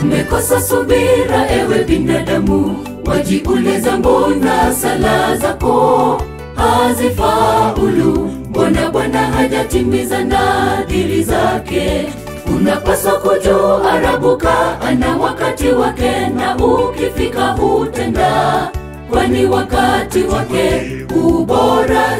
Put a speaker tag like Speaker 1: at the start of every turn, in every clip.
Speaker 1: Umekosa subira, ewe binadamu, wajiuliza mbona sala zako hazifaulu? Mbona Bwana hajatimiza nadhiri zake? Unapaswa kujua arabuka ana wakati wake, na ukifika hutenda, kwani wakati wake ubora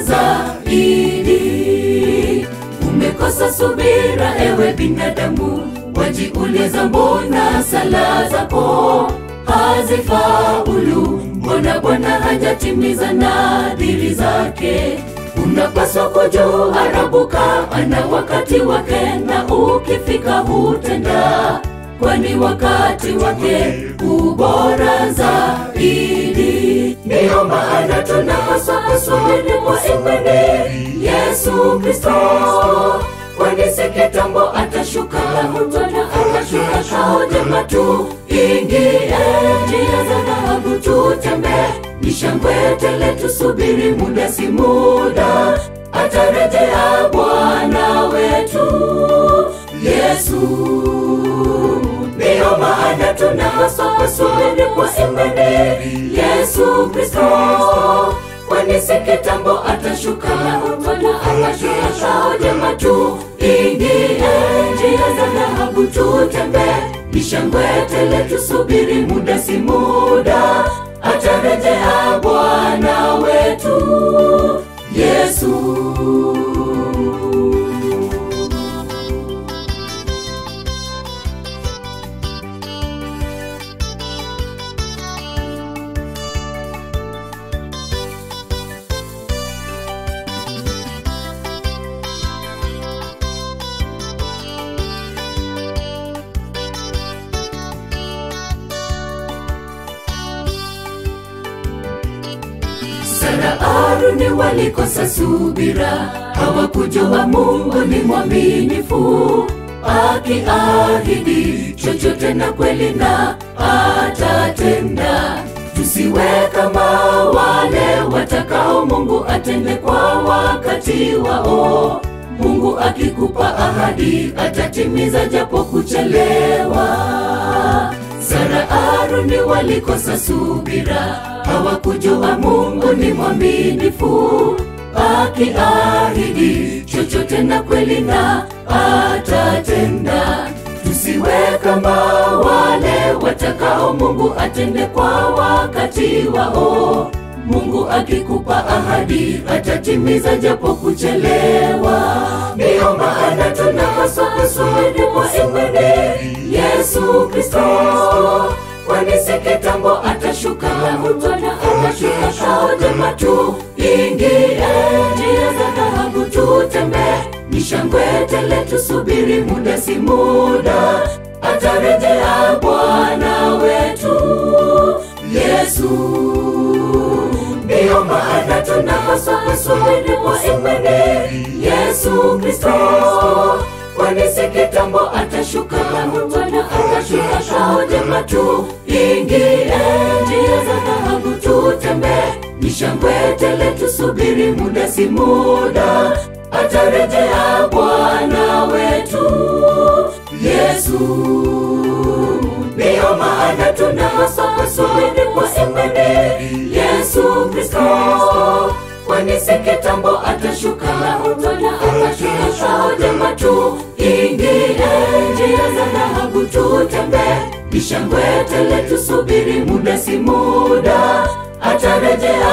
Speaker 1: zaidi. Umekosa subira, ewe binadamu, wajiuliza mbona sala zako hazifaulu? Mbona Bwana hajatimiza nadhiri zake? Unapaswa kujua arabuka ana wakati wake, na ukifika hutenda, kwani wakati wake ubora zaidi. Ndiyo maana tunapaswa kusubiri kwa imani Yesu Kristo, kwani si kitambo atashuka Bwana akashuka kao jema tu, ingie njia za dhahabu tutembee, ni shangwe tele tusubiri, muda si muda atarejea Bwana wetu Yesu. Ndiyo maana tunapaswa kusubiri kwa imani Yesu Kristo, kwani si kitambo atashuka Bwana akashuka kao jema tu, ingie njia za dhahabu tutembee, ni shangwe tele tusubiri, muda si muda atarejea Bwana wetu Yesu. Sara Aruni walikosa subira, hawakujua Mungu ni mwaminifu, akiahidi chochote na kweli na atatenda. Tusiwe kama wale watakao Mungu atende kwa wakati wao. Mungu akikupa ahadi atatimiza japo kuchelewa. Sara Aruni walikosa subira, hawakujua Mungu ni mwaminifu, akiahidi chochote na kweli na atatenda. Tusiwe kama wale watakao Mungu atende kwa wakati wao. Mungu akikupa ahadi atatimiza japo kuchelewa. Ndiyo maana tunapaswa kusubiri kwa imani Yesu Kristo, kwani si kitambo atashuka Bwana akashuka kao jema tu, ingie njia za dhahabu tutembee, ni shangwe tele tusubiri, muda si muda atarejea Bwana wetu Yesu. Ndiyo maana tunapaswa kusubiri kwa imani Yesu Kristo, kwani si kitambo atashuka Bwana akashuka kao jema tu, ingie njia za dhahabu tutembee, ni shangwe tele tusubiri, muda si muda atarejea Bwana wetu Yesu. Ndiyo maana tunapaswa kusubiri kwa imani Yesu Kristo, kwani si kitambo atashuka Bwana akashuka kao jema tu, ingie njia za dhahabu tutembee, ni shangwe tele tusubiri, muda si muda atarejea